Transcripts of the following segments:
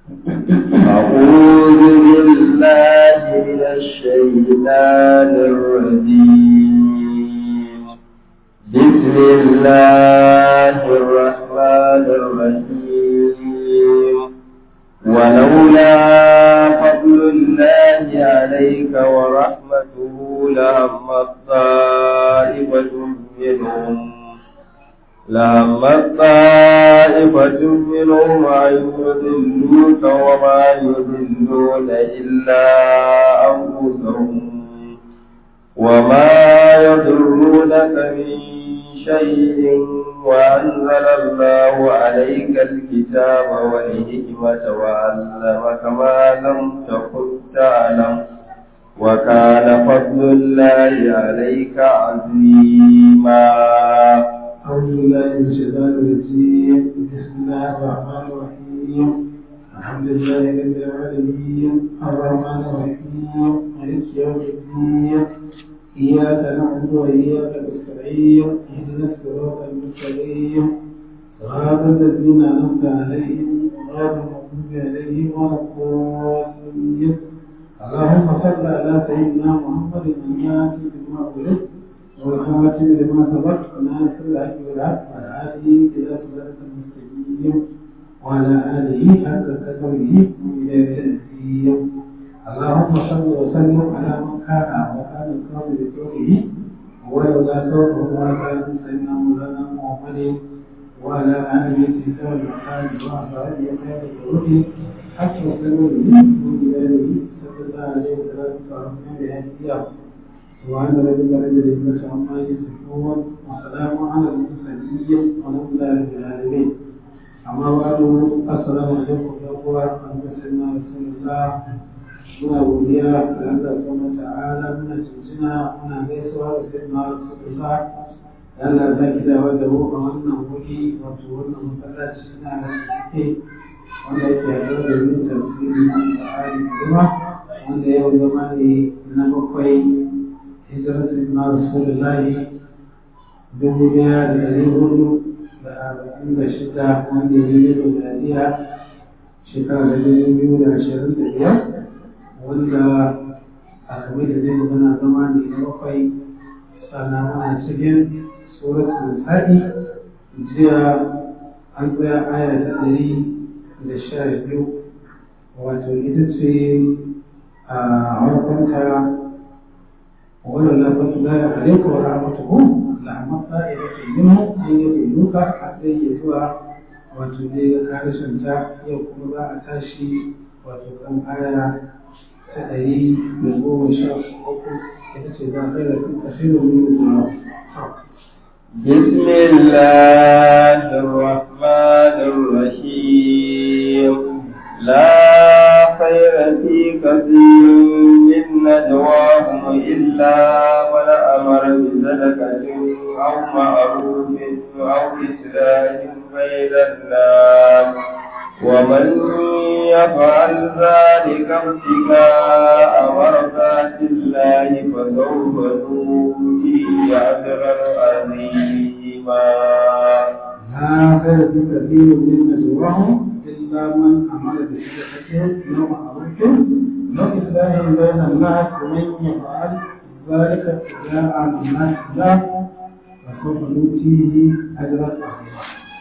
أعوذ بالله من الشيطان الرجيم بسم الله الرحمن الرحيم ولولا فضل الله عليك ورحمته لهمت طائفة منهم لهمت طائفة منهم أن يضلوك وما يضلون إلا أنفسهم وما يضرونك من شيء وأنزل الله عليك الكتاب والحكمة وعلمك ما لم تكن تعلم وكان فضل الله عليك عظيما أعوذ بالله من الشيطان الرجيم بسم الله الرحمن الرحيم الحمد لله رب العالمين الرحمن الرحيم مالك يوم الدين إياك نعبد وإياك نستعين اهدنا الصراط المستقيم صراط الذين أنعمت عليهم غير المغضوب عليهم ولا الضالين اللهم صل على سيدنا محمد الناس بما ولد والخاتم لما سبق ناصر الحق بالحق وعلى آله إلى صراط المستقيم وعلى آله حق قدره إلى الدين اللهم صل وسلم على من كان وكان القوم بطوله ولولا صوته ما كان سيدنا مولانا محمد وعلى آله كتاب الحاج وأصحابه خير الخلق حتى وسلم من بلاده صلى الله عليه وسلم ورحمه بهديه سبحان ربك رب العزة عما يصفون وسلام على المرسلين والحمد لله رب العالمين أما بعد السلام عليكم يا أخوة أنت سيدنا رسول الله muna godiya ga Allah subhanahu ta'ala muna cincina muna gaisuwa da sayyidina rasulullah Allah ya ki dawo da mu a wannan wuri wato wannan masallaci na da ke wanda yake haɗar da yin tafsiri na Al-Qur'ani kuma wanda yau zama ne na bakwai hijirar sayyidina rasulullah dubu ɗaya da ɗari hudu da arba'in da shida wanda ya yi da miladiya shekara da dubu biyu da ashirin da biyar wanda a game da zai magana zama ne na bakwai sannan muna cikin suratul nisa'i jiya an tsaya aya ta ɗari da sha biyu wato ita ce a harkonta wannan lafatu la ya alaika wa rahmatuhu la amma ta'iratu minhu an yadulluka har sai ya zuwa wato dai ga karshen ta yau kuma za a tashi wato kan aya ta ɗari da goma sha uku ita ce za ka yi kasirin min zuwa. بسم الله الرحمن الرحيم لا خير في كثير من نجواهم إلا من أمر بصدقة أو معروف أو إصلاح بين الناس ومن يفعل ذلك ابتغاء مرضات الله فسوف نؤتيه أجرا عظيما. لا خير في كثير من نجواهم إلا من أمر بصدقة أو معروف أو إصلاح بين الناس ومن يفعل ذلك ابتغاء مرضات الله فسوف نؤتيه أجرا عظيما.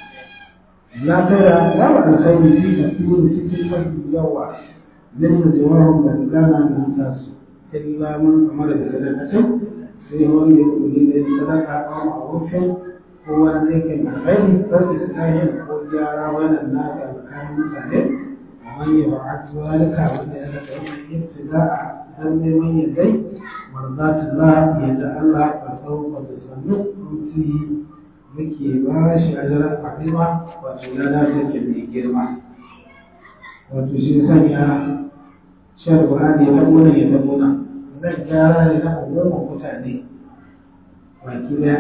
لا خير لا الخير في كثير في كلمة الجوع ليس جوارهم بل كان من الناس إلا من أمر بصدقة في هو يقول صدقة أو معروف هو ذلك الخير فإسلام وجارة ولا الناس كان مسلم ومن يفعل ذلك وجعل ابتداء ذنب من يدي مرضات الله يدعى الله فسوف تسلم أمسيه muke ba shi ajarar fadima wato lada take mai girma wato shi sanya shan Qur'ani ya tabo nan ya tabo nan zan gyara ne na umuman mutane baki daya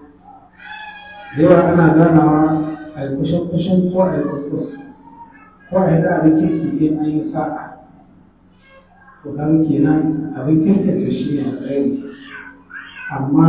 da yawa ana ganawa a yi kushin kushin ko a yi kuskus ko a yi da abin kirki in an yi sa'a to kan kenan abin kirkin shi ne alkhairi amma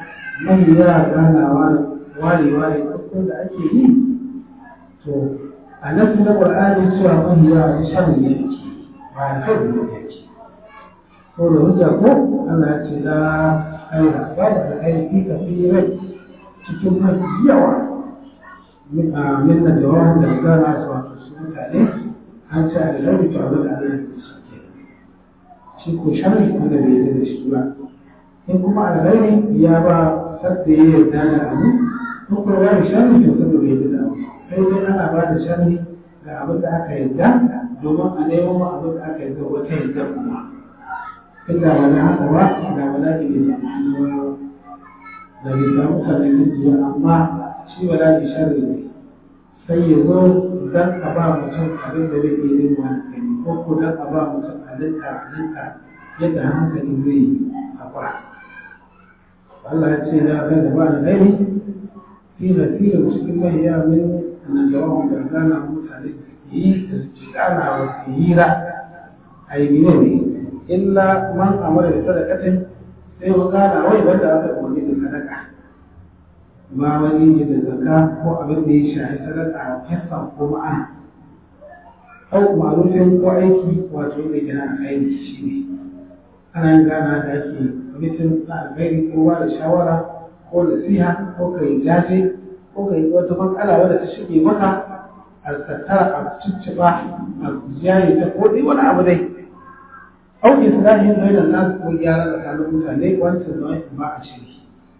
mai yawa ganawa ware-ware farko da ake yi to a nan na ƙwar'ani cewa mun yi wa shan ne ba da kai da yake ko da hujja ko ana ce da aira ba da kai fi ka fi rai cikin mafi yawa min da jawabin da gana su wato su mutane an ce a da rabi to abin da Allah ya shi shi ko sharri wanda bai yi da shi ba in kuma alghairi ya ba sadda ya yarda da abu ko kuma ya yi sharri to sadda bai yarda da abu sai dai ana ba da sharri ga abin da aka yarda domin a nemo ma abin da aka yarda wata yarda kuma inda wani haka ba da wala ne bai samu da bai samu sannan kirki ba amma shi wala ne sharri ne sai ya zo dan a ba mutum abin da bai iya yin wani kai ko ko dan a ba mutum halitta halitta yadda hankali zai haƙura Allah ya ce na kai da ba da gani fi da fi da cikin mai ya min na jawabin da gana mutane da suke yi da suke gana wa su hira a yi ne ne illa man amara da sadakatin sai wa gana wai wanda aka umarni da sadaka ba wani ne da zaka ko abin da ya shafi sadaka a fesa ko ma'ana au ma'arufin ko aiki wato da gina aiki shi ne ana yin gana da ake mitin na alkhairi ko ba da shawara ko nasiha ko ka yi jaje ko ka yi wata matsala wadda ta shige maka a tattara a cicciɓa a jaye ta ko dai wani abu dai au islahin bainan nas ko gyara tsakanin mutane wancan nau'in ba a shiri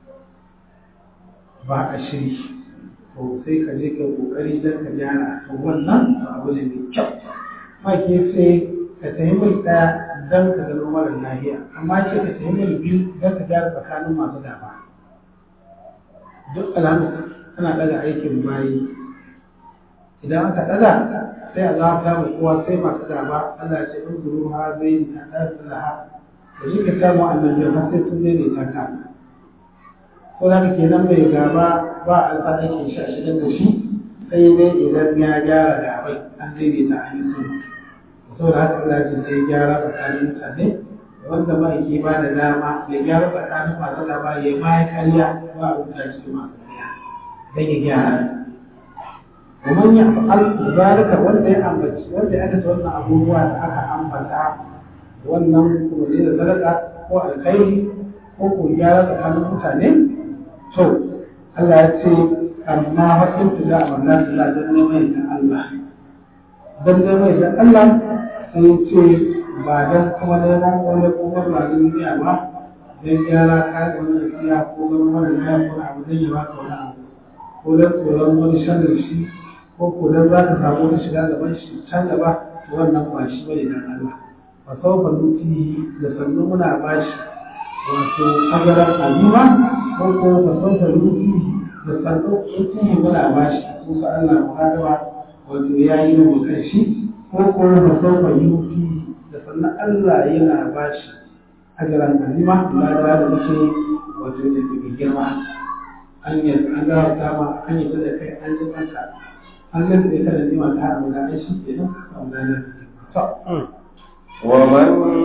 ba a shiri to sai ka je ka kokari don ka gyara to wannan abu ne mai kyau ma ke sai ka tafi mai ɗaya don ka gano mara lahiya amma ce ka tafi mai biyu don ka gyara tsakanin masu gaba duk alamu ana ɗaga aikin bayi idan aka ɗaga sai a zama ta kowa sai masu gaba Allah ce in zuru ha zai yi ta ɗan tsalaha da shi ka samu annabi har sai sun daidaita ka ko za ka kenan mai gaba ba a sa aikin shi a shigar da shi sai dai idan ya gyara gabai an daidaita an yi sulhu saboda haka Allah ce sai gyara tsakanin mutane wanda ma yake ba da dama ya gyara tsakanin masu gaba ya ma ya karya ba a rubuta shi masu karya dan ya gyara ومن يفعل ذلك wanda ya ambaci wanda ya aikata wannan abubuwa da aka ambata wannan kuma da sadaka ko alkhairi ko ko gyara tsakanin mutane to Allah ya ce amma haƙin da amanna da don neman da Allah don neman da Allah sai ya ce ba don kuma neman wani kuma ba duniya ba don gyara kayan wani siya ko don wani kayan wani abu zai yi baka wani abu ko don tsoron wani shanar shi ko ko don za ka samu wani shiga gaban shi can gaba to wannan ba shi bane dan Allah fa sawfa nuti da sannu muna bashi wato ajaran alima ko ko fa sawfa nuti da sannu nuti muna bashi ko sa Allah muhadawa wato yayi mu kan shi ko ko fa sawfa yuti da sannu Allah yana bashi ajaran alima da da muke wato da ke girma an yi an ga dama an yi da kai an ji kanka an ga da kada ne ma ta haɗu da shi ke nan a wannan to ومن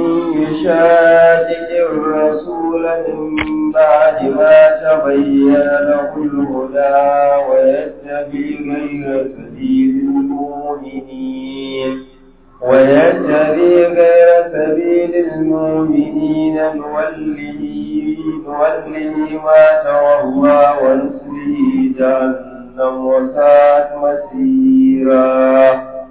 يشاقق الرسول من بعد ما تبين له الهدى ويتبع غير سبيل المؤمنين ويتبع غير سبيل المؤمنين نوله نوله ما تولى ونصله جهنم وساءت مسيرا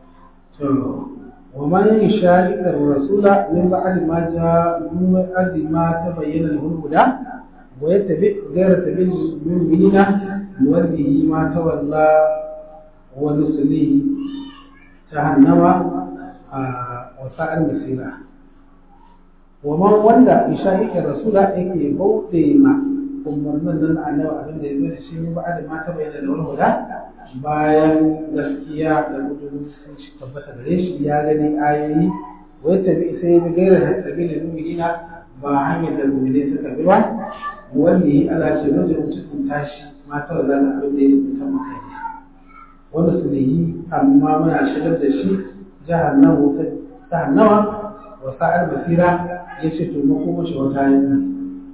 ومن يشاهد الرسول من بعد ما جاء من بعد ما تبين له الهدى ويتبع غير سبيل المؤمنين نوله ما تولى ونصله جهنم وساءت مسيرا ومن wanda يشاهد الرسول yake bauɗe ma umarnin nan annabi abin da ya zo da shi mu ba da mata bayyana da wani huda bayan gaskiya da gudun sun ci tabbata gare shi ya gani ayoyi wai tabi sai bi gaira da tabi da mu'minina ba hanyar da mu'mini suka bi ba wanda Allah ce wanda mutum tashi mata da zan abin da ya mutum maka ne wanda su yi amma muna shigar da shi jahannamu ta jahannama wa sa'ar basira ya ce to makoma shi wata yanzu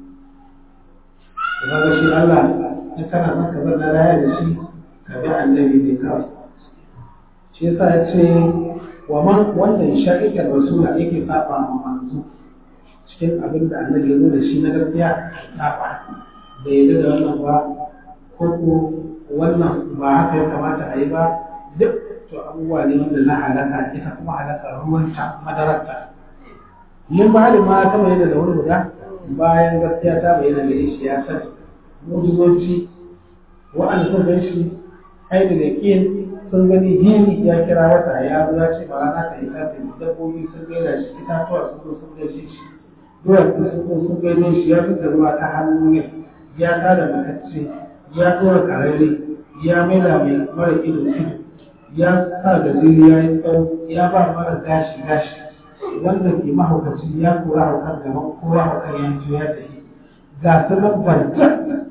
kaga shi Allah in kana son ka zanna raya da shi ka bi annabi ne kawai shi yasa ya ce wa man wannan shaƙiƙar rasula yake saba ma manzo cikin abin da annabi ya zo da shi na gaskiya saba bai yarda da wannan ba ko ko wannan ba haka ya kamata a yi ba duk to abubuwa ne wanda na halaka ita kuma halaka ruwanta madararta mun ba da ma ta bayyana da wani guda bayan gaskiya ta bayyana gare shi ya sani mujizoci wa'anda sun gan shi ai da yaƙin sun gani hini ya kira wata ya zo ya ce ba rana ta yi ta dabbobi sun gaida shi itatuwa sun zo sun gaishe shi duwatsu sun zo sun gaishe shi ya fita ruwa ta hannu ne ya tada matacce ya tsora karare ya maida mai mara ido ido ya sa gajeri ya yi tsawo ya ba mara gashi gashi wanda ke mahaukaci ya kora haukar gaban kowa haukar ya ji ya tafi ga su nan barta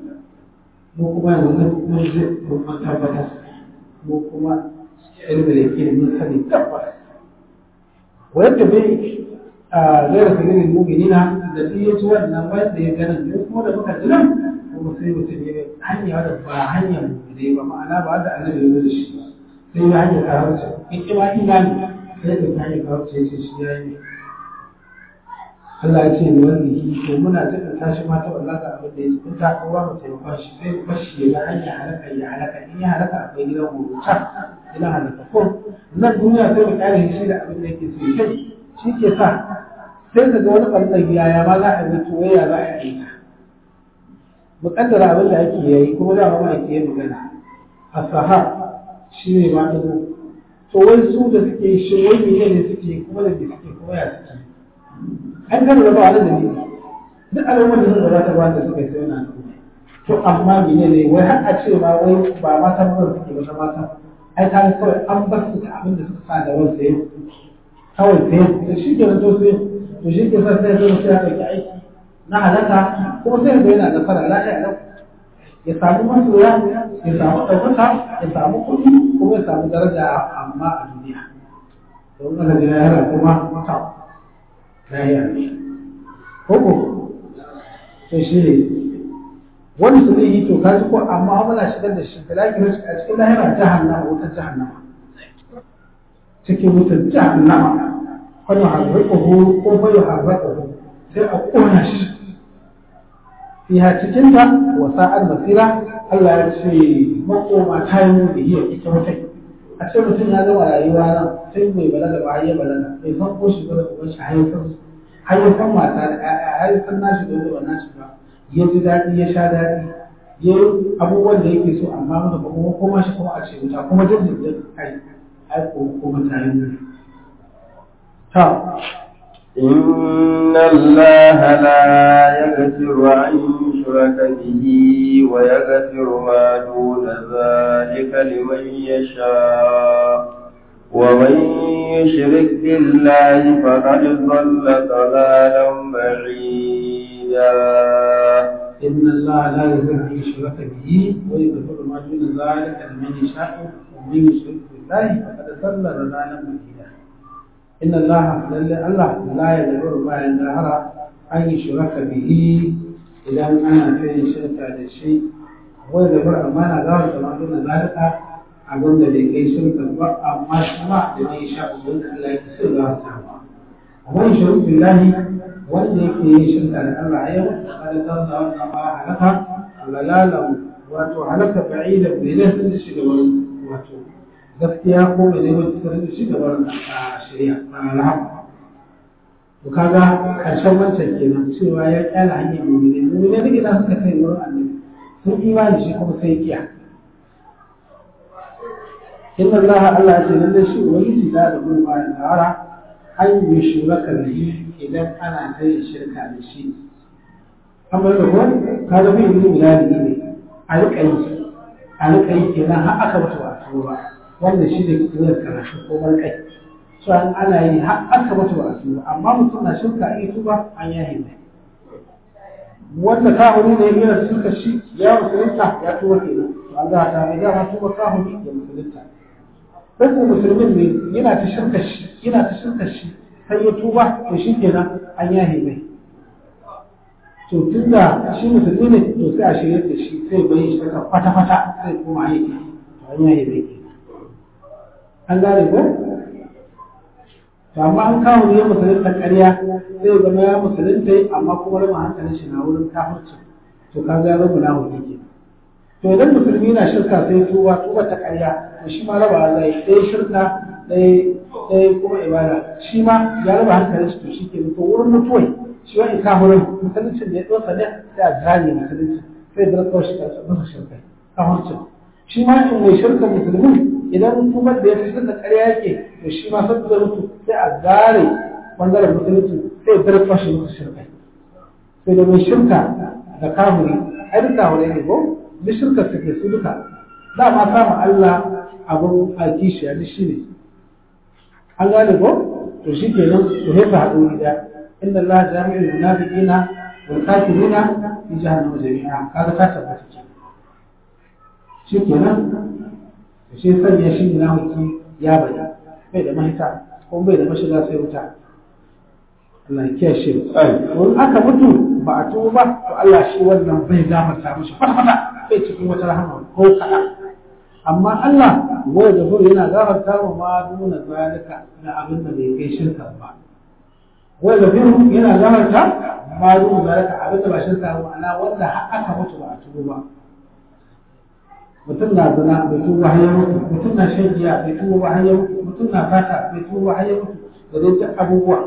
mu kuma yanzu mun ji mun tabbatar mu kuma ilmi da ke mun sani tabbas wanda bai a zai sirrin mu'minina da duk ya ci wannan wanda ya ganin mu kuma da muka ji nan kuma sai mutum ya hanya da ba hanyar mu'minai ba ma'ana ba da annabi ya zo da shi ba sai ya hanyar kawarci in ki ma imani sai da ta hanyar kawarci ya ce shi ya yi Allah ya ce da wani to muna cikin tashi ma ta wallahi abin da ya ci ta ko ba mu taimakon shi sai mu bashi ya ga hanya halaka ya halaka in ya halaka akwai gidan huruta gidan halaka ko nan duniya sai mu kare shi da abin da yake so ya kai shi ke sa sai ka ga wani ɓangare yaya ma za a yi mutu waya za a yi ta muƙaddara abin da ake yayi kuma za a ma ake yi magana a saha shi ne ma ɗago to wai su da suke shi wai mene ne suke kuma da suke kuma ya suke an gano da ba wani da ne duk al'ummar da suka zata wanda suka yi sai na to amma mene ne wai har a ce ma wai ba mata ba suke ba ta mata ai ta kawai an bar su da abin da suka sa da wasu yau kawai sai da shi ke to sai to shi ke sa sai zai sai ya ɗauki aiki na halaka kuma sai ga yana nasara lafiya lau ya samu masoya ya samu ɗaukaka ya samu kuɗi kuma ya samu daraja amma a duniya don aka ji lahira kuma mata lahira ne koko to shi ne wani su zai yi to kaji ko amma muna shigar da shi filaki a cikin lahira jahannama wutar jahannama cikin wutar jahannama wani harraƙahu ko bai harraƙahu sai a ƙona shi fiha cikinta wa sa'ar basira Allah ya ce makoma ta yi muni hiya ita wata a ce mutum ya gama rayuwa nan sai mai balaga ba ya balaga bai san ko shi bada uban shi haifar haifar mata da ƴaƴa haifar nashi da wanda ba nashi ba ya ji daɗi ya sha daɗi ya yi abubuwan da yake so amma mutu ba kuma koma shi kuma a ce wuta kuma jin jin kai ai ko kuma ta yi muni ta إن الله لا يغفر أن يشرك به ويغفر ما دون ذلك لمن يشاء ومن يشرك بالله فقد ضل ضلالا بعيدا إن الله لا يغفر أن يشرك به ويغفر ما دون ذلك لمن يشاء ومن يشرك بالله فقد ضل ضلالا بعيدا إن الله لله الله لا يغفر ما ينهر أن يشرك به إذا أنا في شركة للشيء ويغفر أمانة ذلك ما دون ذلك أقول لك أي شركة أما شمع لمن يشاء من الله يكسر الله تعالى ومن يشرك بالله wanda yake yin shirka da Allah yau kada ta sa wannan ba halaka lalalan wato halaka ba'ida bai ne sun shiga wani wato gaskiya ko mai neman fitar da shi gaban a shari'a a rahama to kaga karshen wancan kenan cewa ya kyala hanyar mu'mini mu'mini duk idan suka kai wurin annabi sun imani shi kuma sai kiya inna Allah Allah ya ce lalle shi ubangiji da da gurba da tsara an yi shuraka da shi idan ana kai shirka da shi amma da ko kaga bai yi bilali ne a rika yi a rika yi kenan har aka mutu ba ba wanda shi da kiyar karatu ko barkai so an ana yi har aka mutu ba su amma mutum na shirka in tuba an yahi ne wanda kahuri ne yana shirka shi ya musulunta ya tuba kenan to an za ta mai dama tuba kahuri ya musulunta sai ko musulmin ne yana ta shirka shi yana ta shirka shi sai ya tuba to shi kenan an yahi mai to tunda shi musulmi ne to sai a shirya da shi sai bai shi kwata-kwata sai kuma aiki to an yahi mai kenan an gane ko to amma an kawo ne musulunta ƙarya zai zama ya musulunta amma kuma rama hankalin shi na wurin kafirci to ka ga rabu na hudu ke to idan musulmi na shirka sai tuba tuba ta ƙarya to shi ma raba zai ɗaya shirka ɗaya kuma ibada shi ma ya raba hankalin shi to shi ke to wurin mutuwai shi wani kafirin musuluncin da ya ɗosa ne sai a zane musulunci sai da kawai shi masa shirka kafircin shi ma in mai shirka musulmi idan tubar da ya fi shirka ƙarya yake to shi ma sabbi da mutu sai a zare bangaren musulunci sai ya darfa shi masa shirka sai da mai shirka da kafiri ai duk kafirai ne ko duk shirka suke su duka dama samun Allah abin a kishiya duk shi ne an gane ko to shi ke nan to sai ka haɗu gida inda Allah jami'ul munafiqina wal kafirina fi jahannama jami'a kaga ta tabbata ke shi ke nan to shi sanya shi munafiki ya bada bai da mahita ko bai da mashiga sai wuta Allah ya kiyashe mu in aka mutu ba a tuba ba to Allah shi wannan bai gafarta mishi kwata-kwata bai cikin wata rahama ko kaɗan amma Allah wai da zuri yana gafarta wa ma nuna zalika na abin da bai kai shirka ba wai da zuri yana gafarta ma nuna zalika abin da ba shirka ba ma'ana wanda har aka mutu ba a tuba ba mutum na zina bai tuba har ya mutu mutum na shan giya bai tuba ba har ya mutu mutum na fata bai tuba ba har ya mutu da dai duk abubuwa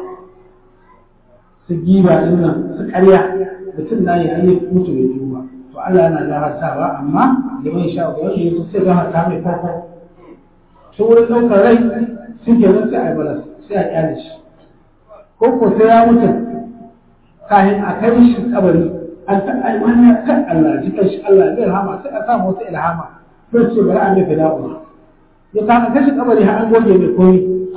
su giba din nan su karya mutum na yi har ya mutu bai tuba to Allah yana gafartawa amma liman sha ga wanda yake sai gafarta mai farko to wurin ɗaukar rai sun ke nan sai a balas sai a kyale shi ko ko sai ya mutu kafin a kai shi kabari an ta ai wannan kan Allah jikan shi Allah ya rahama sai a samu wasu ilhama sai ce bari an mai fida'u ya kama kai shi kabari har an goge mai koyi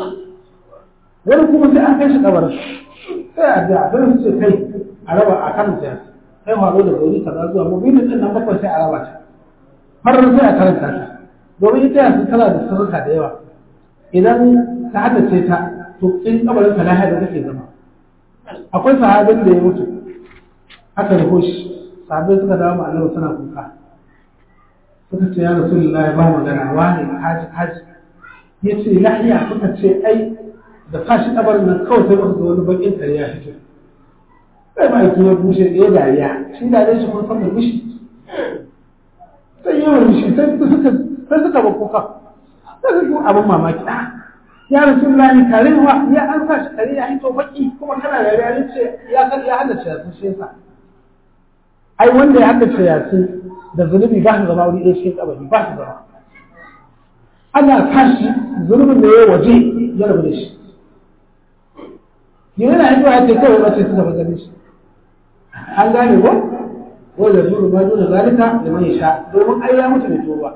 wani kuma sai an kai shi kabarin sai a da abin su ce kai a raba a kan ta kai haro da gauri kaza zuwa mobilin din nan bakwai sai a raba ta har sai a karanta ta domin ita yanzu tana da sirrika da yawa idan ka haddace ta to in kabarin ka lahiya da kake zama akwai sahabin da ya mutu aka rufo shi sahabbai suka dawo ma Allah suna kuka suka ce ya rasulullahi ba magana wani haji haji ya ce lahiya suka ce ai da sashi kabarin nan kawai sai muka ga wani bakin kare ya fito sai ba ya bushe ɗaya dariya shi dariya shi kun san mai mishi sai yi wani shi sai suka sai suka ba kuka sai suka abin mamaki ya rasu lani karewa ya an sa shi kare ya hito baki kuma kana da ya ce ya san ya haddace yasin shi yasa ai wanda ya haddace yasin da zunubi ba shi zama wuri ɗaya cikin kabari ba shi zama ana tashi zunubin da ya waje ya rabu da shi yana hito ya ce kawai wace suka fi ganin shi an gane ko wanda zuru ma dole zalika da mai sha domin ai ya mutu da tuba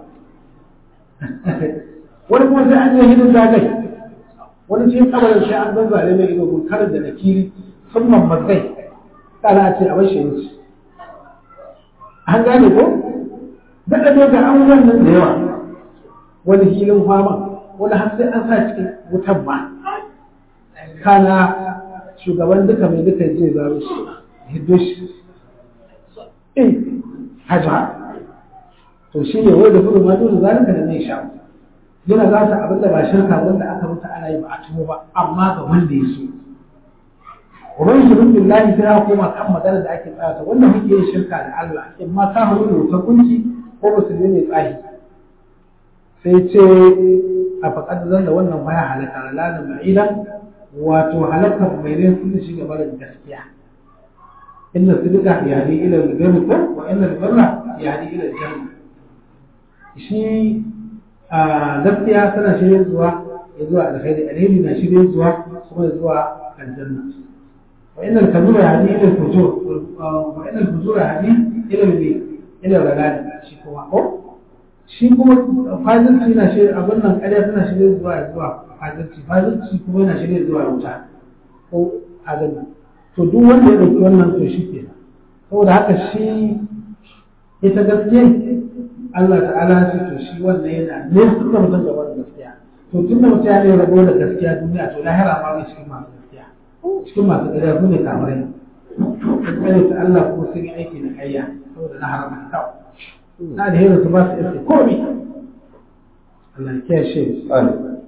wani kuma sai an je hidin zagai wani cikin kabarin sai an zanzare mai ido mun karin da nakiri sun mammatsai kana a ce a bashi wuce an gane ko daɗa ne ga an wannan da yawa wani hilin fama wani har sai an sa cikin wutan ma kana shugaban duka mai duka je zaro shi hiddo shi in hajja to shi ne wai da gudu ma dole zalika da mai sha yana za ta abin da ba shirka wanda aka mutu ana yi ba a tumo ba amma ga wanda ya so Uban shi rubin lahi sai koma kan magana da ake tsaya wanda muke yin shirka da Allah in ma ka haru da wuta kunci ko musulmi ne tsahi sai ce a faƙad zan da wannan baya halaka lalanin ma'idan wato halakar mai ne sun shi gaba da gaskiya inna sidika yahdi ila al-birri ko wa inna al-birra yahdi ila al-janna shi a gaskiya tana shirye zuwa ya zuwa alkhairi alheri na shirye zuwa kuma ya zuwa aljanna wa inna al-kabura yahdi ila al-fujur wa inna al-fujura yahdi ila al- ila al shi kuma ko shi kuma fajirci na shirye abin nan ƙarya tana shirye zuwa ya zuwa fajirci fajirci kuma yana shirye zuwa wuta ko a gani to duk wanda ya ɗauki wannan to shi ke saboda haka shi ita gaskiya Allah ta'ala ya ce to shi wannan yana ne suka mutum gaba da gaskiya to tun da mutum ya ne rabo da gaskiya duniya to lahira ma mai cikin masu gaskiya cikin masu gaskiya su ne kamarai gaskiya ta Allah ko sun yi aiki na kayya saboda na haramta kawai na da su ba su iske komi Allah ya kiyashe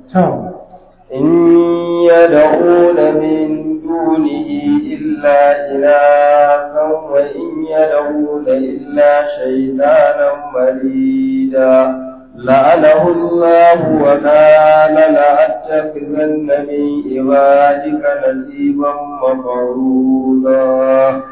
إن يدعون من دونه إلا إناثا وإن يدعون إلا شيطانا مريدا لعنه الله وقال لأتخذن من عبادك نصيبا مفروضا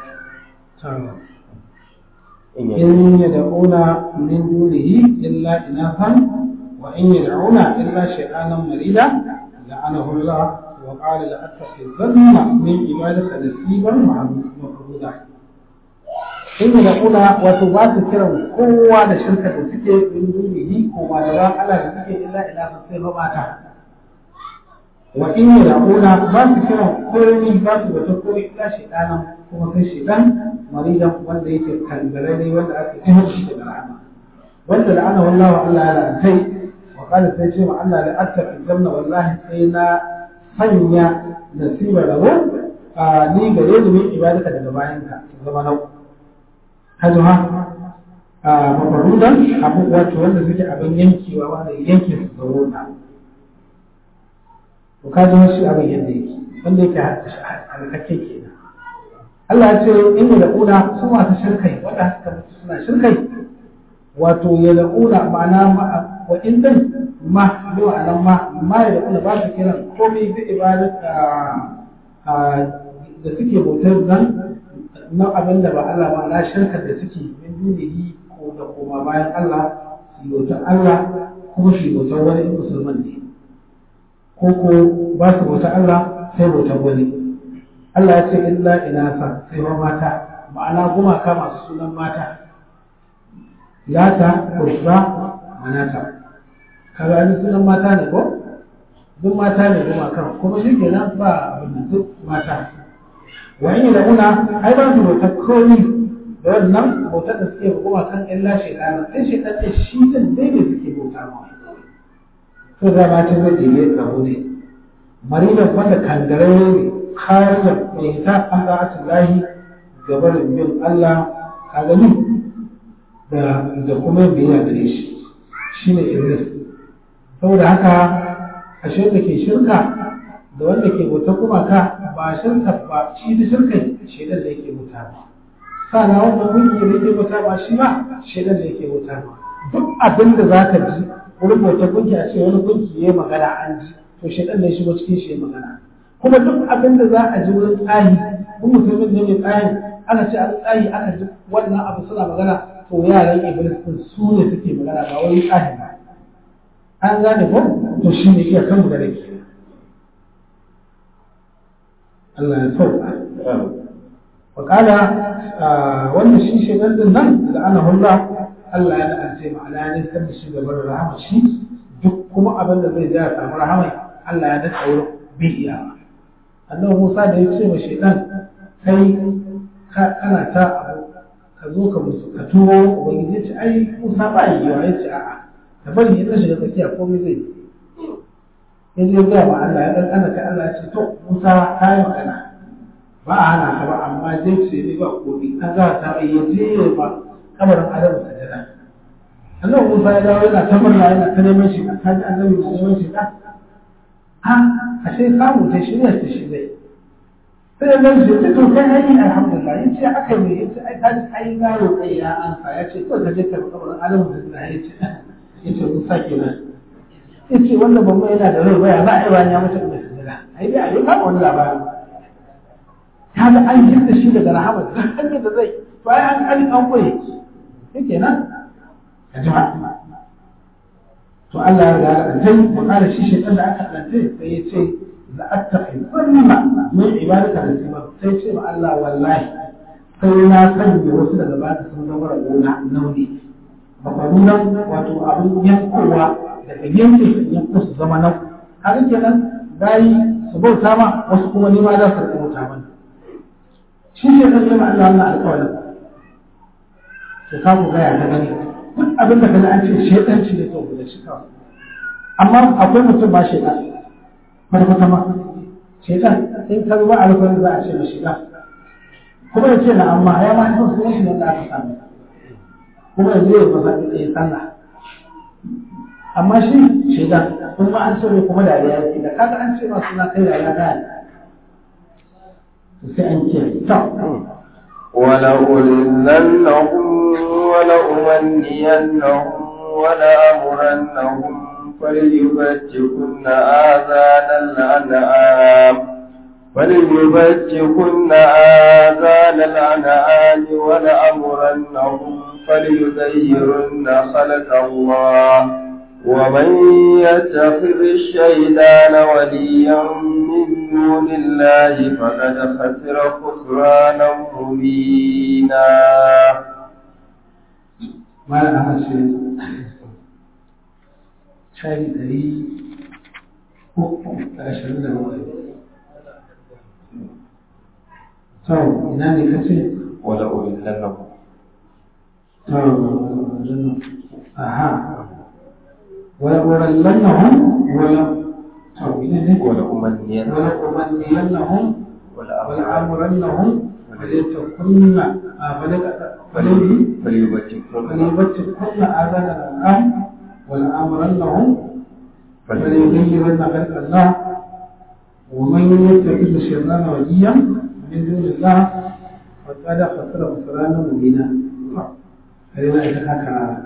إن يدعون من دونه إلا إناثا وإن يدعون إلا شيطانا مريدا لعنه الله وقال لأتخذن من عبادك نصيبا مفروضا in da kuna wato ba su kiran kowa da shirka da suke min dunihi ko ma da Allah da suke illa ila sai ba mata wa in da kuna ba su kiran komai ba su wata komai illa shaytanan kuma sai shaytan maridan wanda yake kangarare wanda aka tuhar shi da rahama wanda da ana wallahi Allah ya lantai wa qala sai ce ma Allah la attaqi janna wallahi sai na sanya nasiba rabo a ni gare ni min ibadaka daga bayanka zama nau kaji ha a mafarudan abu wato wanda suke abin yankewa wanda yanke su zaro na to kaji ha shi abin yadda yake wanda yake halakakke kenan Allah ya ce in da kuna su masu shirkai wanda suka mutu suna shirkai wato ya da kuna ma'ana wa in din ma bi ma'anan ma ma ya da kuna ba su kiran komai bi ibadat da suke bautar nan na abin da ba Allah ba na shirkar da suke min dunihi ko da koma bayan Allah su bautar Allah kuma su bautar wani musulman ne ko ko ba su bautar Allah sai bautar wani Allah ya ce illa inasa sai ba mata ma'ana gumaka masu sunan mata lata kurza manata kaga ni sunan mata ne ko duk mata ne gumakan kuma shi kenan ba abin da duk mata wa in da una ai ba su bautar komi da wannan bautar da suke hukuma kan illa shaitan sai shaitan ce shi din dai ne suke bauta ma to da ma ce zai dole rabo ne marina wanda kangarare ne kharija mai ta an da asilahi gabarin bin Allah ka gani da da kuma biyayya gare shi shine iblis saboda haka ashe da ke shirka da wanda ke bauta kuma ka ba shirka ba shi da shirkai shaidan da yake wuta ba sana wanda gunki da yake wuta ba shi ba shaidan da yake wuta ba duk abin da za ka ji wurin bauta gunki a ce wani gunki ya magana an ji to shaidan ne shigo cikin shi ya magana kuma duk abin da za a ji wurin tsahi mun musulmin ne mai tsahi ana ce an tsahi aka ji wannan abu suna magana to yaran iblis din su ne suke magana ba wani tsahi ba an gane ko to shi ne iya kan magana ke Allah ya sauka. Wakala wanda shi shaidan din nan da ana hulla Allah ya la'ance ma'ana ne san da shi gaban rahama shi duk kuma abin da zai ja samu rahama Allah ya daɗa wurin bai iya. Annabi Musa da ya ce wa shaidan kai kana ta abu ka zo ka musu ka tuwo ubangiji ya ce ai Musa ba yi yawa ya ce a'a ka bari ya shiga tsakiya komai zai yi. ya je gaya ma Allah ya ɗanɗana ka Allah ce to Musa ta yi magana ba a hana ka ba amma je ce ne ba komi an za ta yi ya je ba kamarin Adamu sajada Allah Musa ya dawo yana ta murna yana ta neman shi ka ji annabi na neman shi ka a ashe samu ta shirya ta shi zai sai ya gani shi to kai ai alhamdulillah ya ce aka yi ya ce ai ka ji ai garo kai ya ansa ya ce to ka je ka kamarin Adamu sajada ya ce ya ce Musa kenan yace wanda ban mai yana da rai baya za a yi bayan ya mutu da sujada ai dai a yi kama wani labari ta ga an jinda shi daga rahama duk hanyar da zai to ai an an an koye shi kenan a jima to Allah ya ga aljantai wa kala shi shaytan da aka aljantai sai ya ce la attaqi sunna min ibadaka da sima sai ce ma Allah wallahi sai na sanya wasu daga baka sun zama gona nauyi bakwarunan wato abin yankowa daga yanke yanko su zama nan haka kenan bayi su bauta ma wasu kuma nima za su bauta mana shi ne kan yamma Allah wannan alƙawarin to ka ku gaya ta gani duk abin da kaga an ce shedanci ne to da shi kawai amma akwai mutum ba shedan kwata ma shedan in ka zuba alƙawarin za a ce ma shedan kuma ya ce na amma ya ma san sunan shi da aka samu kuma yanzu ya fasa ya sallah amma shi shaidan kuma an ce mai kuma dariya yake da kaga an ce ma suna kai dariya da sai an ce ta ولأذلنهم ولأمنينهم ولأمرنهم فليبتكن آذان الأنعام فليبتكن آذان الأنعام ولأمرنهم فليغيرن خلق الله ومن يتخذ الشيطان وليا من دون الله فقد خسر خسرانا مبينا ما أنا شيء شيء دري ashirin da bakwai. To, ina ne kace? ولأذلنهم To, aha. ولأولنهم ولا توينه ولأمنينهم ولأمنينهم ولأمرنهم ولأمرنهم فليتكن فليبتكن فليبتكن آذان الأنعام ولأمرنهم فليغيرن خلق الله ومن يتخذ الشيطان وليا من دون الله فقد خسر خسرانا مبينا هذا إذا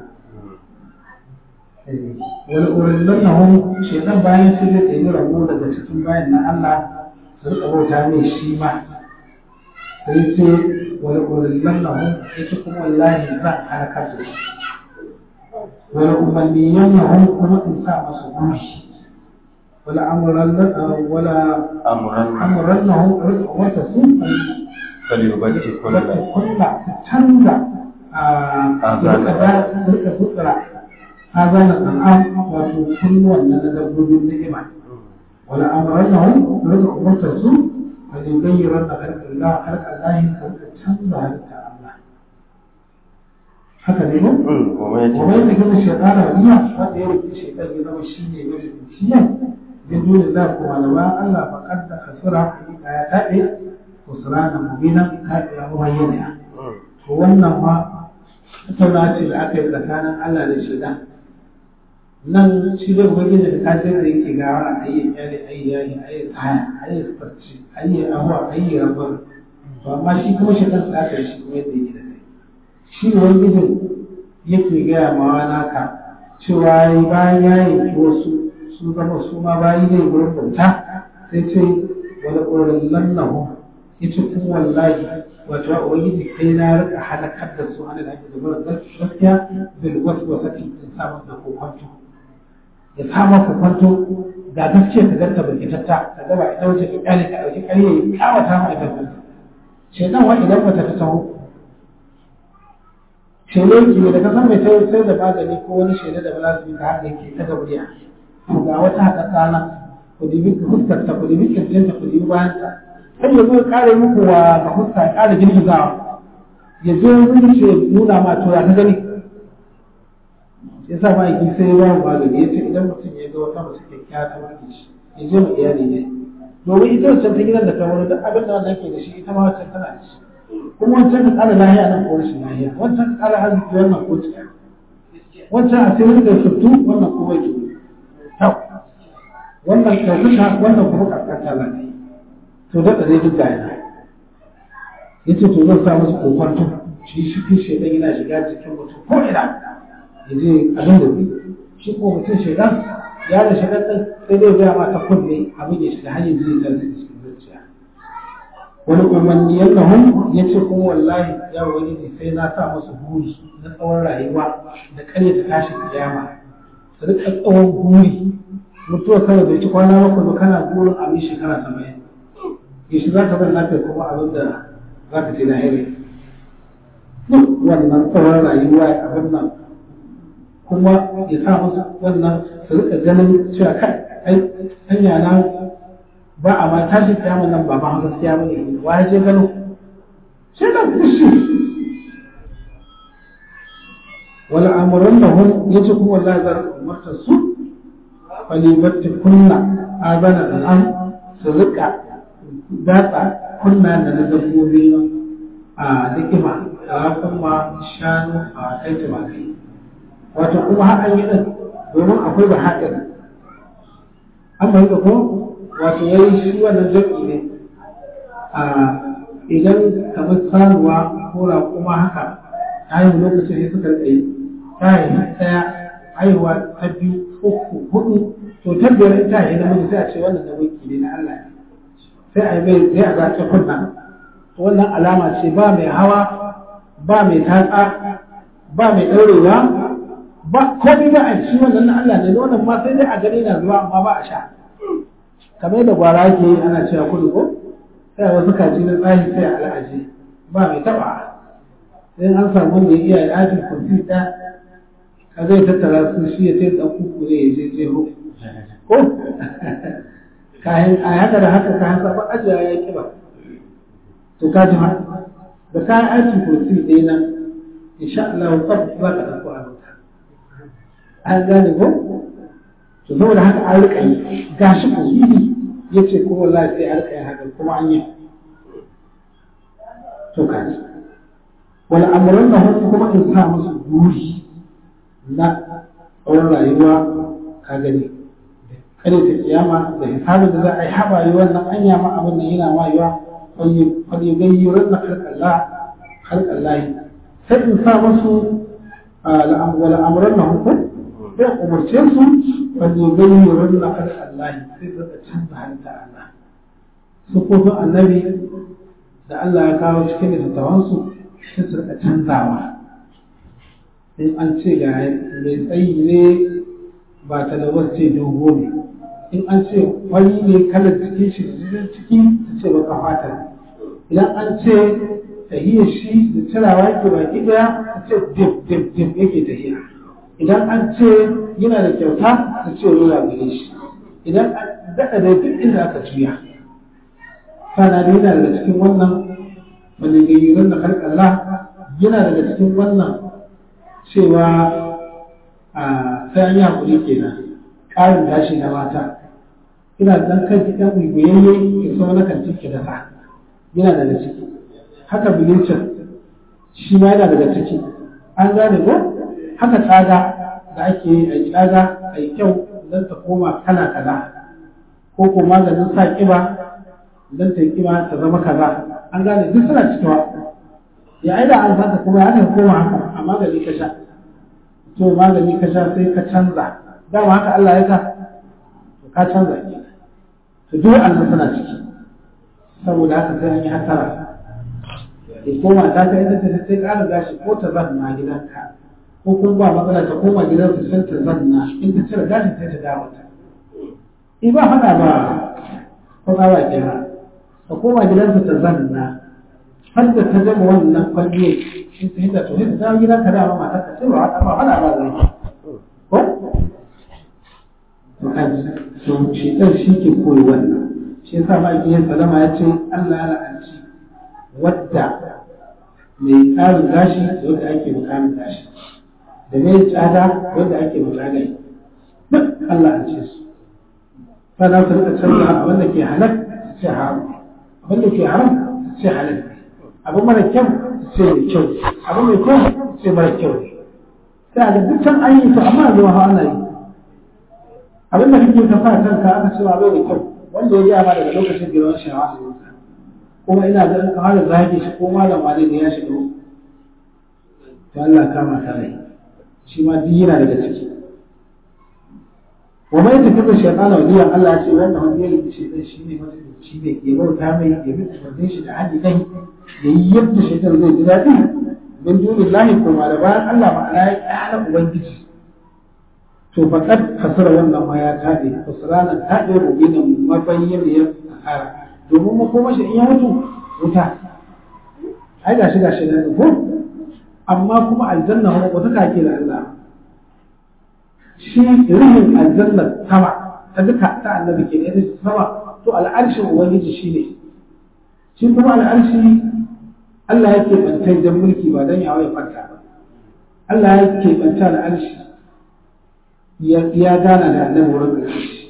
wani urin hon shaitan bayan sai zai ɗaya rabo daga cikin bayan na Allah su rika bauta mai shi ma sai ce wani urin hon ita kuma wallahi zan harkar da shi wani umarniyan hon kuma in sa masu guri wala amuran wala amuran hon rika wata su فليبتكن wata kunna su canza a rika futsara هذا الأنعام وكل ولا تدبر النعمة ولا أمرنهم رزق مرتسو فليغيرن خلق الله خلق الله تنزع الله haka ne ba? Kuma yadda gina shekara waniya wanda ya rufe shekar ya zama shi ne mai rufiya bin dole za ku malama Allah ba kadda kasura hakika ya taɓe kusura na mubinan kaɗe ya bayyana. To wannan ma tattauna ce da aka yi tsakanin Allah da shaidan nan shi da ubangiji da kafin da yake gawa a yi yare a yi yare a yi tsaya a yi farci a yi abuwa a yi rabar to amma shi kuma shi kan tsaka shi kuma yadda yake da kai shi ubangijin yake gaya ma naka cewa bayan ya yanki wasu sun zama su ma bayi ne gurin bauta sai ce wani ƙorin lannahu ita kuma wallahi wato ubangiji kai na rika halakar da su ana da ake da gaskiya bil waswasati in sa masa kokonto ya kama ku kwanto ga gaskiya ka ganta bai tatta ka gaba ita wace ka kyale ka dauki ƙarya ya kawata ma ita kanta shedan wa idan bata ta taho shele ki da ka san mai sai sai da magani ko wani shele da balazumi ka haka yake ta gabriya to ga wata haka tsana ku dibi fuskar ta ku dibi kirjin ta ku dibi bayan ta sai ya zo ya kare muku wa ga fuska ya kare girgizawa ya zo ya ce nuna ma to ya ka gani ya sa ma yi sai ya ba magani ya ce idan mutum ya ga wata mace kyakkyawa ta wanke shi ya je ma iyali ne domin ita wancan ta gidan da ta wani duk abin da wannan ke da shi ita ma wancan tana da shi kuma wancan ka ƙara lahiya nan ko rashin lahiya wancan ka ƙara arziki wannan ko cika wancan a sai da fitu wannan ko bai tudu tau wannan ɗaukaka wannan kuma ƙarƙata lafiya to da ɗare duk da yana ya ce to zan sa musu kokwanto shi shi fi shaidan yana shiga cikin mutum ko ina ya je abin da zai shi ko mutum shaidan ya da shaidan ɗin sai dai gaya ma ta kunne abin ya shiga hanyar zai tarzi cikin zuciya wani umarni yadda hun ya ce kuma wallahi ya wani ne sai na sa musu buri na tsawon rayuwa da karya ta tashi kiyama su rika tsawon buri mutuwa kawai bai ci kwana bakwai ba kana burin abin shekara saba'in yaushe za ka bar lafiya kuma abin da za ka ce na hiri duk wannan tsawon rayuwa abin nan kuma ya sa musu wannan su rika ganin cewa kai ai hanya na ba a ma tashi kiyama nan ba ma gaskiya ba ne wa ya je gano sai da kushi wala amuran da hun ya ce kuma wallahi za ka umarta su falibatti kunna azana da an su rika datsa kunna da na dabbobi a nikima a kuma shanu a kai tumakai wato kuma har an yi ɗin domin akwai ba haɗari an fahimta ko wato yayi shi wannan jam'i ne a idan kamar sanuwa ko raƙuma haka haihu lokacin ne suka tsaye ta haihu ɗaya haihuwa ta biyu uku hudu to ta biyar ita haihu namiji sai a ce wannan na wanki ne na Allah ne sai a yi mai sai a zace kunna to wannan alama ce ba mai hawa ba mai tatsa ba mai ɗaurewa ba komai ba a ci wannan na Allah ne wannan ma sai dai a gani na zuwa amma ba a sha kamar yadda gwara ke ana cewa kudu ko sai wasu kaji na tsari sai a al'aji ba mai taba sai an samu wanda ya iya yajin kurfi ɗaya ka zai tattara su shi ya sai ɗan kuku ne ya je jeho ko kayan a haka da haka kayan sabon ajiya ya yi kiba to ka ji da kayan aikin kurfi ɗaya nan insha Allah tsab za ka ɗauko a wuta an gane ko to saboda haka an riƙa yi gashi ko ya ce kuma wallahi sai a riƙa yin haka kuma an yi to kaji wani amuran da hutu kuma in sa musu buri na tsawon rayuwa ka gani kare ta kiyama da hisabin da za a yi haɓa yi wannan anya ma abin da yana ma yiwa wani gayyuran na harƙallah harƙallahi sai in sa musu wani amuran da hutu sai umarce su wani gayyuran na harƙallahi sai su canza halitta Allah sufofin annabi da Allah ya kawo cikin littattafansu sai su rika canzawa in an ce ga mai tsayi ne ba talawar ce dogo ne in an ce wani ne kalar cikin shi da jirin ciki su ce baka fata idan an ce tahiyar shi da cirawa yake baki daya su ce dip dip dip yake tahiya idan an ce yana da kyauta su ce rola gare shi idan an daɗa da duk inda aka juya sana da yana daga cikin wannan wanda gayyuran da Allah yana daga cikin wannan cewa a sai an yi haƙuri kenan ƙarin gashi na mata ina dan kan ki dan gwiwayayye ki so na kan ciki da sa yana daga ciki haka bilicin shi ma yana daga ciki an gane ko haka tsaga da ake yi a tsaga a yi kyau don ta koma kala kaza ko ko maganin sa kiba don ta yi kiba ta zama kaza an gane duk suna cikewa ya aida an saka kuma ya aka koma haka a magani ka sha to magani ka sha sai ka canza dama haka Allah ya ka to ka canza ke to duk annan suna ciki saboda haka sai an yi hasara ya koma ta ka ita ta sai ƙara gashi ko ta zanna gidanka ko kuma ba matsala ta koma gidansu sai ta zanna in ta cire gashin sai ta dawo ta in ba faɗa ba ko ba ba kenan ta koma gidansu ta zanna har da ta gama wannan kwalliye in ta hita to hita dawo gidanka da ma matar ka cewa ba faɗa ba zai ko to kaji to shi dan shi ke koyi wannan shi yasa ma ake salama ya ce Allah ya la'anci wadda mai tsarin gashi da wadda ake mukamin gashi da mai tsada wadda ake mukamin duk Allah an ce su sana su rika canza abin da ke halak su ce haram abin da ke haram su ce halal abin mara kyau su ce mai kyau abin mai kyau su ce mara kyau ne sai a ga dukkan an yi to amma zuwa hawa ana yi abin da kake ka sa kanka aka ce ba bai da kyau wanda ya gaya ma daga lokacin girman shawa a kuma ina ga in ka fara zage shi ko malam wani ne ya shiga to Allah kama ta rai shi ma duk yana daga ciki wa mai tafi da shaytana waliyan Allah ce wannan wanda ya yi shaytan shi ne wanda shi ne ke bauta mai ya bi umarnin shi da hadi dai ya yi yadda shaytan zai ji daɗi min dunillahi kuma da bayan Allah ma'ana ya ƙara ubangiji to faqad kasara wannan ma ya tabe kusranan tabe rubinan mabayyaniyar asara domin mu kuma shi in ya mutu wuta ai gashi gashi da ko amma kuma aljanna ho wata kake da Allah shi rihin aljanna sama ta duka ta annabi ke ne sama to al'arshin ubangiji shi ne shi kuma al'arshi Allah yake bantai dan mulki ba dan yawo ya kwanta ba Allah yake banta al'arshi ya gana da annabi wurin al'arshi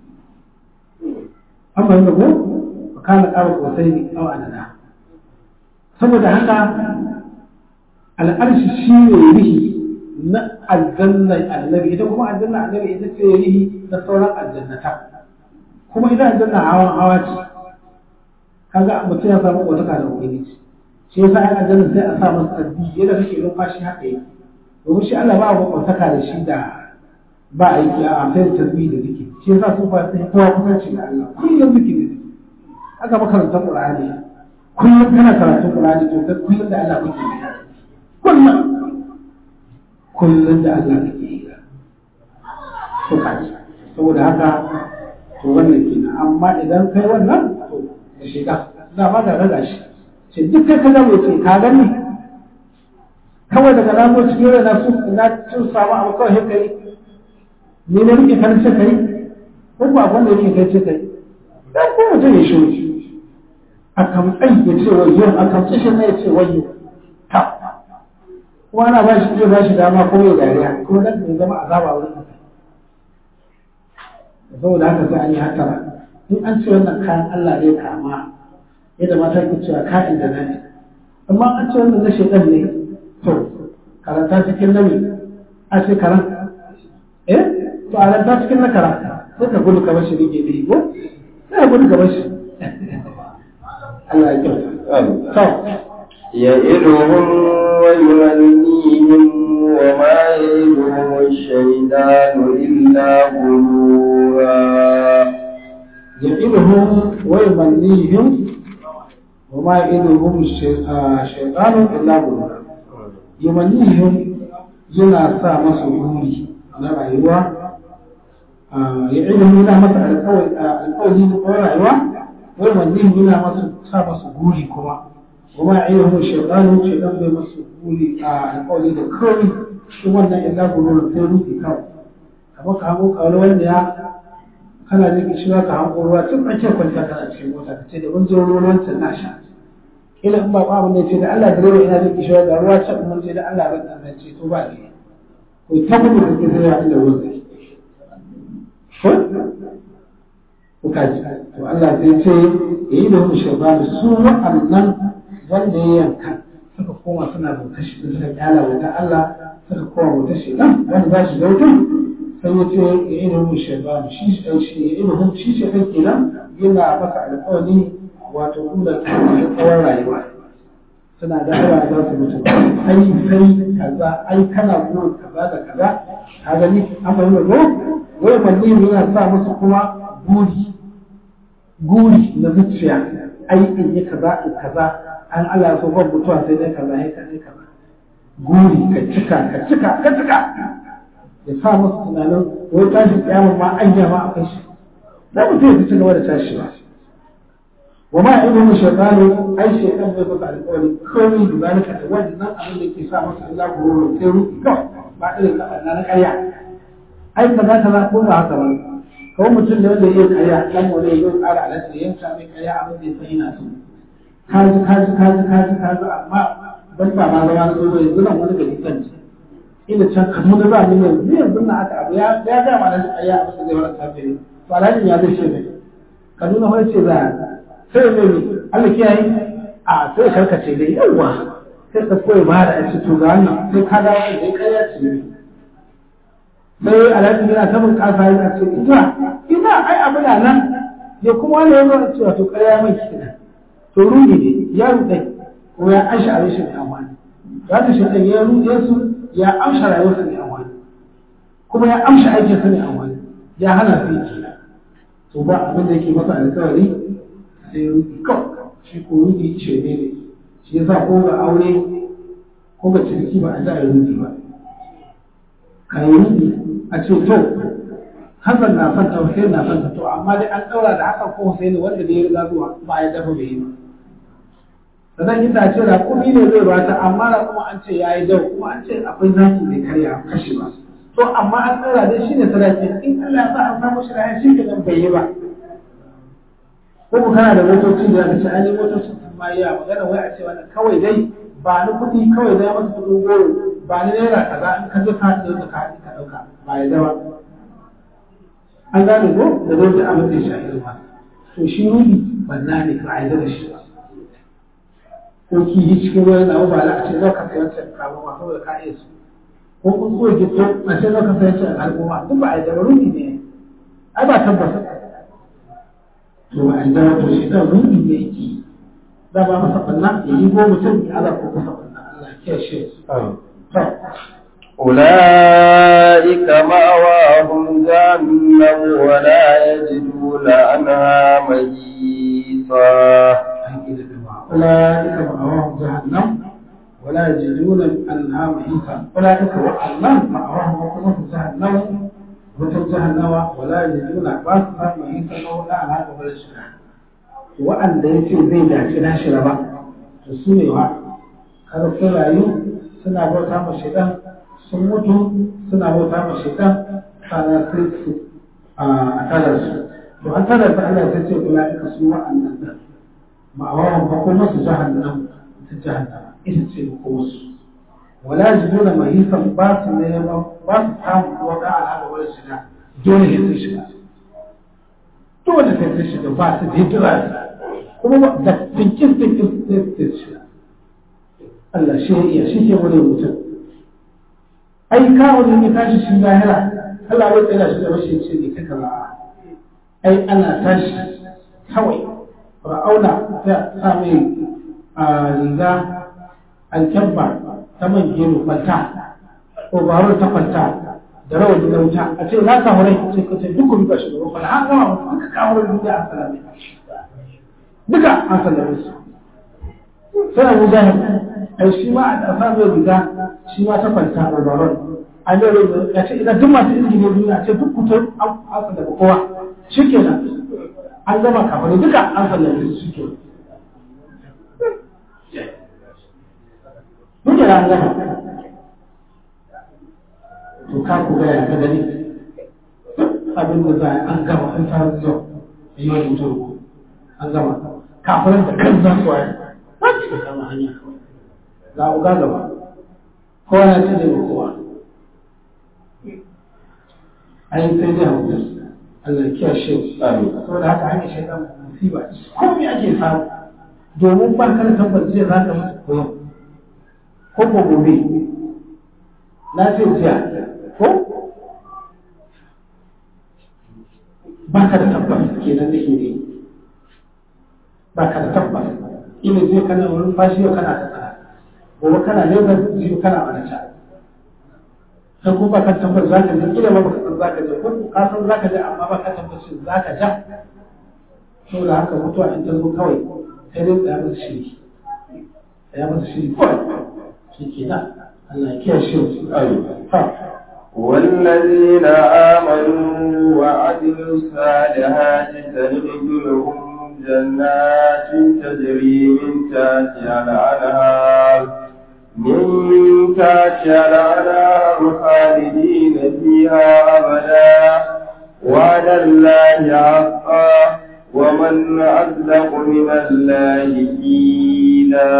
amma yadda ko kana ƙara sosai ne au adana saboda haka al'arshi shi ne rihi na aljannan annabi ita kuma aljannan annabi ita ce rihi na sauran aljannata kuma ita aljanna hawan hawa ce kaga mutum ya samu kotaka da ubangiji shi yasa ai aljanna sai a sa masa tasbih yadda kake numfashi haka yake domin shi Allah ba a kotaka da shi da ba a yi a sai tasbih da zikiri shi yasa su fa sai kowa kusanci da Allah kullum zikiri ne haka makarantar Qur'ani kullum kana karatun Qur'ani to kai kullum da Allah kake yi kullum kullum da Allah kake yi to kaji saboda haka to wannan kenan amma idan kai wannan to da shiga za ba da raga shi ce duk kai ka zama ce ka gani kawai daga na zo cikin rai na su na cin samu abu kawai sai kai ni ne rike kan ce kai ko ba abin da yake kai ce kai dan ko mutum ya shi a kamtsan ya ce wayo a kamtsan shi ne ya ce wayo ta kuma ana ba shi iya ba shi dama ko ya dariya ko dan ya zama azaba wurin ka saboda haka sai an yi hatara in an ce wannan kayan Allah ne kama yadda mata ke cewa kayan da nani amma an ce wannan na shaitan ne to karanta cikin nami a ce karan eh to a ranta cikin na karanta sai ka gudu ka bashi rike da ko sai ka gudu ka bashi Allah ya kyauta to يئدهم ويمنيهم وما يئدهم الشيطان إلا غرورا يئدهم ويمنيهم وما يئدهم الشيطان إلا غرورا يمنيهم yana sa masu buri na rayuwa ya ilimin yana masa alƙawari na rayuwa wai manzin yana masu sa masu guri kuma kuma ya ilimin shaitanu shaitan bai masu guri a alƙawari da kawai shi wannan illa gurur sai rufe kawai kamar ka hango kawai wanda ya kana jin shi za ka hango ruwa tun tsakiyar kwanta kana cikin mota ka ce da mun zo ruwan can na sha kila in ba ba abin da ya ce da Allah direba ina jin kishiwa da ruwa can mun ce da Allah ban dan ce to ba ne ko ta gudu da ke zai inda ruwan zai ko ko kaji to Allah sai ce ya yi da mu shaitan su wa'annan wanda ya yanka suka koma suna bautar shi suka kyala wata Allah suka koma bautar shi nan wanda za shi bautar sai ya ce ya yi da mu shaitan shi shi ya yi da mu shi shaitan kenan yana masa alƙawari wato kula tsawon rayuwa suna da yawa za su mutu ai sai kaza ai kana burin kaza da kaza ka gani an fahimta ko wai manni yana sa musu kuma guri guri na zuciya ai in yi kaza in kaza an Allah so ban mutuwa sai dai kaza sai kaza kaza guri ka cika ka cika ka cika ya sa musu tunanin wai tashi kiyama ma an ma akwai shi da mutum ya ci gaba da tashi ba وما علم الشيطان اي شيطان bai baka alƙawari komai da zalika da wannan abin da ke sa masa Allah ko ruwa sai ruki kawai ba irin ka na ƙarya ai kaza kaza ko ba haka ba kawai mutum da wanda yake ƙarya dan wanda yake ƙara alaƙa da yanka mai ƙarya abin da sai yana so kaji kaji kaji kaji kaji amma ban ba ma zama na zo yanzu nan wani gari kan ce ina can kamar da za mu yanzu yanzu na aka abu ya ya ga ma da ƙarya abin da zai wani tafiye to alhaji ya zai ce mai kaduna wani ce za a sai ne Allah kiyaye a sai karkace dai yawa sai ka koyi ba da shi to ga wannan sai ka dawo da kariya ce ne sai alhaji yana ta bin kasa yana ce ina ina ai abu na nan ya kuma wani yanzu a cewa to kariya mai kina to ruhi ne ya rudai ko ya amsha a rashin amfani ya ta shi ya rude su ya amsha rayuwarsa ne amfani kuma ya amsha aikinsa ne amfani ya hana su yi to ba abin da yake masa alkawari sai rufi kawai shi ko rufi ce ne ne shi yasa ko ga aure ko ga ciniki ba a da rufi ba ka yi rufi a ce to Hassan na son ta Hussein na son ta to amma dai an daura da Hassan ko Hussein wanda da ya riga zuwa ba ya dafa bai yi ba sannan ita ce da kumi ne zai bata amma da kuma an ce ya yi dau kuma an ce akwai zaki mai karya kashe ba to amma an daura dai shine sadaki in Allah ya sa an samu shi da shi kenan bai yi ba ko ku kana da motoci da aka ce an yi motocin sun ma yi magana wai a ce wannan kawai dai ba ni kuɗi kawai dai masa kuɗin goro ba ni naira kaza in ka je ka haɗe da ka haɗe ka ɗauka ba ya zama an gane ko da zai da abin da ya shafi ruwa to shi rubi banna ne ba a yi da shi ba ko kihi cikin ruwan na ba a ce za ka sai wancan kama ma saboda ka iya su ko kun so gito a ce zaka sai ce al'umma duk ba a da ruhi ne ai ba tabbata to a da to shi da ruhi ne yake da ba masa banna ya yi go mutum ya ala ko masa banna Allah ya shi to أولئك مأواهم جهنم ولا يجدون عنها محيصا أولئك مأواهم جهنم ولا يجدون عنها محيصا أولئك وأعلم مأواهم وقلهم جهنم وتر جهنم ولا يجدون باسا محيصا ولا على قبل الشرع وأن يكي زي داعي ناشر با تسوني وا kada sun rayu suna bauta ma shaitan sun mutu suna bauta ma shaitan kana sai su a tara su to an tara su Allah ta ce ulaika su wa'annan da ma'awawan fa kuma su jahannam ta jahannama ita ce ko wasu wala jiduna mahisan ba su neman ba su samu wata al'ada wani shiga dole ne sun shiga dole sai sun shiga ba su da hijira kuma da tinkin tinkin sai su shiga Allah shi ya iya shi ke wani mutum ai kawo ne ya tashi shi lahira Allah bai tsaya shi da rashin ce ne kaka ba ai ana tashi kawai ra'auna ta sa mai riga alkyabba ta man gero kwanta ko baro ta kwanta da rawar da wuta a ce za ka wurai ce ka ce duk ba shi gaba kwanta an gama duka kawo duniya an salame duka an salame su sai abu zahir ai shi ma a sa mai riga shi ma ta kwanta a baron an yi rai ya ce idan duk masu izini ne duniya ce duk kutar an salame kowa shi kenan an gama kafin duka an sallame su suke duk da an gama to ka ku gaya ka gani abin da za an gama an ta zuwa yi wani mutum an gama kafin da kan za su waye ba su ka kama hanya ga uga gaba kowa ya ce zai kowa ai sai dai hankali Allah ya kiyashe saboda haka hanyar shaitan musiba ko me ake samu domin ba ka da tabbas zai za ka mutu ko yau ko ko gobe na ce jiya ko ba ka da tabbas kenan da ne ba ka da tabbas ina zai kana wurin fashi yau kana ta tsara gobe kana lagos jiyo kana wani can sai ko ba ka tabbas za ka je kila ma baka san za ka je ko ka san za ka je amma ba ka tabbacin za ka ja saboda haka mutuwa in ta zo kawai sai dai tsaya masa shiri tsaya masa shiri kawai shi ke nan Allah ya kiyaye shi ha والذين آمنوا وعملوا الصالحات سندخلهم جنات تجري من تحتها الأنهار من تحتها الأنهار خالدين فيها أبدا وعلى الله حقا ومن أصدق من الله قيلا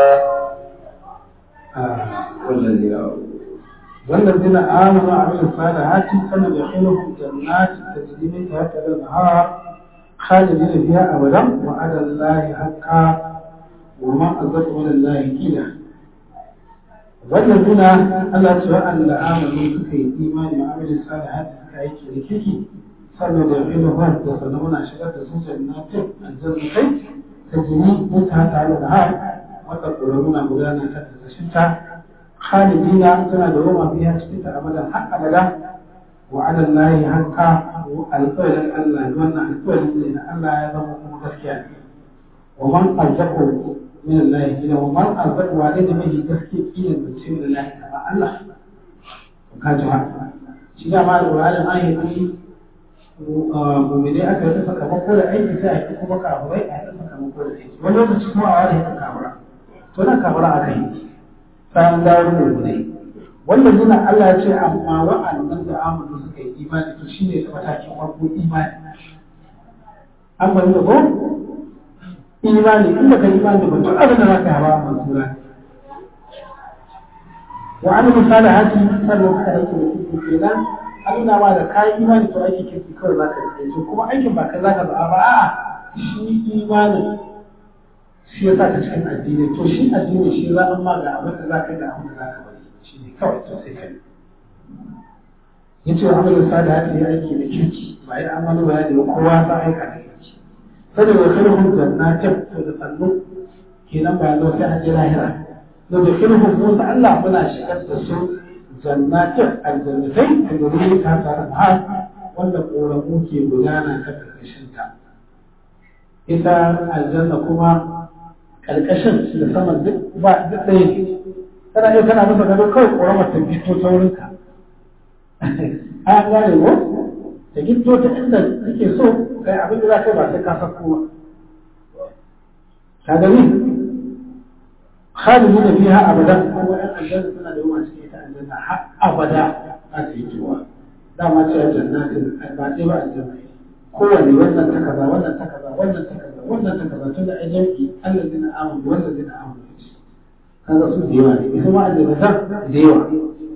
والذين آمنوا والذين آمنوا وعملوا الصالحات سندخلهم جنات تجري من تحتها الأنهار خالدين فيها أبدا وعلى الله حقا ومن أصدق من الله قيلا والذين الله سواء آمنوا سكي إيمان وعمل الصالحات سكي كيكي sannan da fi nufar da sannan muna shigar da sun jannatin aljannatai ta jini mutane tare da har wata ƙoramu na gudana ta ƙarƙashin ta khalidina tana da roma biya cikin ta abadan har abada wa ala lahi haqqa alƙawarin Allah wannan alƙawarin ne na Allah ya zama kuma gaskiya ne wa man arzaqu min Allah kila wa man arzaqu wa da mai gaskiya kila da ce min Allah kama Allah ka ji haka shi da ma alƙur'ani ayi mummune aka yi sakamako da aiki sai a yi kuma kafurai a yi sakamako da aiki wani lokaci kuma a wani yin kafura to nan kafura aka yi samun dawo mummune wanda nuna Allah ya ce amma wa'annan da amanu suka yi imani to shi ne matakin farko imani an bari da ko imani in baka yi imani ba duk abin da za ka hawa a mansura wa an misali haki sannan suka aiki da kuku kenan an nuna ma da kayan imani to aikin kirki kawai za ka yi to kuma aikin ba ka za ka zaɓa ba a'a shi imanin shi ya sa ka cikin addini to shi addini shi za a ma ga abin da za ka yi da abin da za ka bari shi ne kawai to sai kai yace amalin salihati ya aiki da kirki ba ya amalu ba da kowa ta aika da kirki sai da khairuhum jannatin to da sannu kenan ba zo sai an ji lahira da da khairuhum musa Allah muna shigar da su jannatin aljannatai da guri ta tare da wanda koramu ke gudana ta karkashin ta ita aljanna kuma karkashin da saman duk ba duk ɗaya ne kana iya kana masa gado kawai ƙoramar ta fito ta wurinka an gane ko ta gito ta inda kake so kai abin da za ka yi ba sai ka sako ba ka gani khalidi da fiha abada kuma ɗan aljanna suna da yawa cikin ita aljanna har abada a ta yi tuwa dama ce jannatin ba ɗaya ba aljanna kowane wannan ta kaza wannan ta kaza wannan ta kaza wannan ta kaza tun da ai jami'i allazina amanu wallazina amanu kaga su da yawa ne ita ma aljannatan da yawa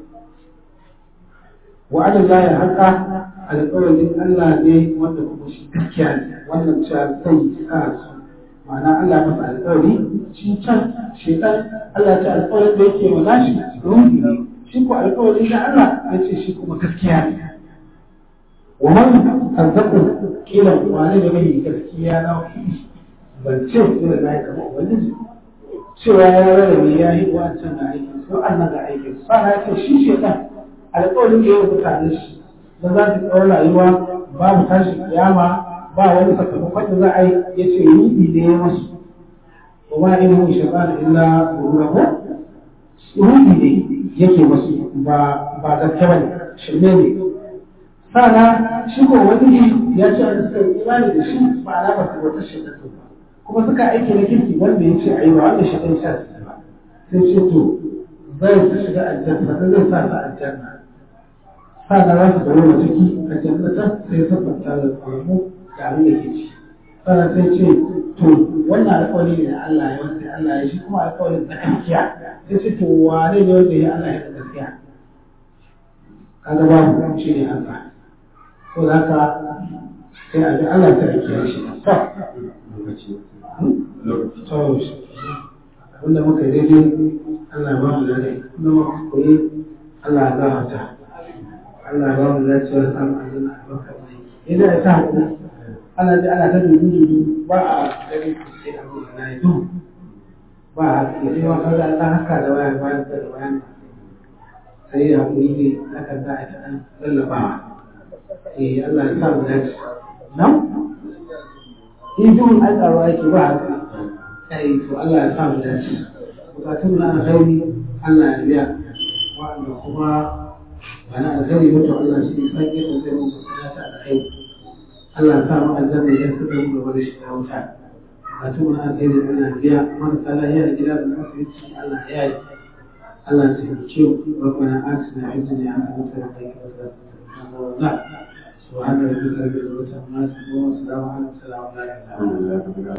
وعلى الله حقا على قول الله ne wanda kuma shi gaskiya ne wannan cewa sai sa su ma'ana Allah masa alƙawari shi can shedan Allah ta alƙawarin da yake wa nashi ruhi ne shi ko alƙawarin da Allah ya ce shi kuma gaskiya ne wa man azzaqu kila wani da mai gaskiya na ban ce da na yi kamar ubangiji cewa ya rarrabe ya yi wancan ga aikin su Allah ga aikin su sana ya ce shi shedan alƙawarin da ya mutane shi da za su tsawon rayuwa babu tashi kiyama ba wani sakamakon da za a yi ya ce ruɗi ne ya masu wa ma in hu shaitan illa ruɗahu ruɗi ne yake masu ba ba gaske bane shirme ne sana shi ko wani ya ce a suka yi imani da shi ba ala ba su wata shaitan ba kuma suka aiki na kirki wanda ya ce a yi ba wanda shaitan ya sa su ba sai ce to zai su shiga aljanna zai sa su aljanna sana za su zama ciki a jannatan sai sabbata da kwamu da abin da ke ci sana sai ce to wannan alƙawari ne da Allah ya wanda Allah ya shi kuma alƙawarin da gaskiya sai ce to wane ne wanda ya Allah ya da gaskiya kaga babu shi ne Allah to da haka sai a bi Allah ta ake shi to to wanda muka yi daidai Allah ba mu da rai kuma muka koyi Allah ya gafarta Allah ba mu lafiyar samun aljanna a barka mai idan ya sa hakuri ana ji ana ta dubu dubu ba a gani sai a ruwa na yi ba a haske sai ma kaga Allah haka da waya bayan da bayan sai ya hakuri ne aka za a ta dan lallabawa eh Allah ya sa mu dace nan idun ai tsaro yake ba haka ai to Allah ya sa mu dace bukatun na alkhairi Allah ya biya wa'anda kuma wani alkhairi mutu Allah shi ne san yadda zai musu sanata da kai Allah ya sa mu aljanna ya saka mu gaba da shiga wuta a tun na alkhairi ana biya marasa lahiya a gida da asibiti Allah ya yi Allah ya taimake mu rabbana atina fid dunya hasanatan wa qina adhaban nar سبحان ربك رب العزة عما يصفون وسلام على المرسلين